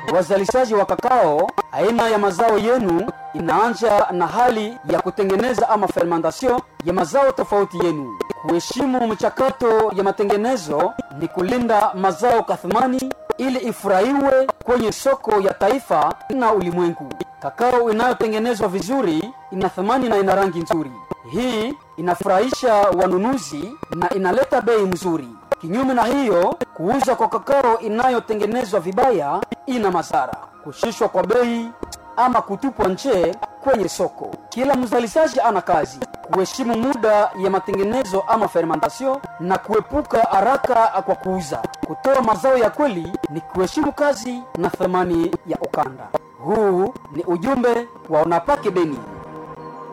wazalishaji wa kakao, aina ya mazao yenu inaanja na hali ya kutengeneza ama fermentation ya mazao tofauti yenu. Kuheshimu mchakato ya matengenezo ni kulinda mazao kathmani ili ifurahiwe kwenye soko ya taifa na ulimwengu. Kakao inayotengenezwa vizuri ina thamani na ina rangi nzuri. Hii inafurahisha wanunuzi na inaleta bei mzuri. Kinyume na hiyo, kuuza kwa kakao inayotengenezwa vibaya ina madhara: kushushwa kwa bei ama kutupwa nje kwenye soko. Kila mzalishaji ana kazi kuheshimu muda ya matengenezo ama fermentation na kuepuka haraka kwa kuuza. Kutoa mazao ya kweli ni kuheshimu kazi na thamani ya ukanda. Huu ni ujumbe wa Unapake Beni.